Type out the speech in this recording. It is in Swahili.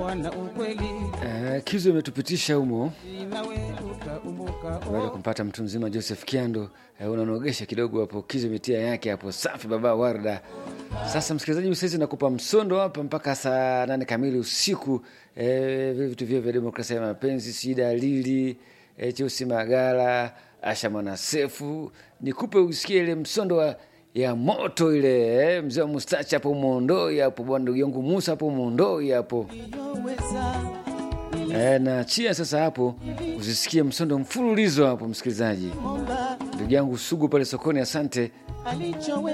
wana ukweli Eh, Kizo imetupitisha humo nawe utaumbuka baada ya kumpata mtu mzima Joseph Kiando. Eh, unanogesha kidogo hapo, Kizo imetia yake hapo, safi baba Warda. Sasa msikilizaji, saizi nakupa msondo hapa mpaka saa nane kamili usiku. Eh, vile vitu vyo vya demokrasia ya mapenzi, si dalili eh, Cheusi Magala, Asha Mwanasefu, nikupe usikie ile msondo wa ya moto ile eh, mzee wa mustachi hapo Mondoi hapo, bwana ndugu yangu Musa hapo Mondoi hapo eh, na chia sasa hapo usisikie msondo mfululizo hapo, msikilizaji. Ndugu yangu Sugu pale sokoni, asante. alichowe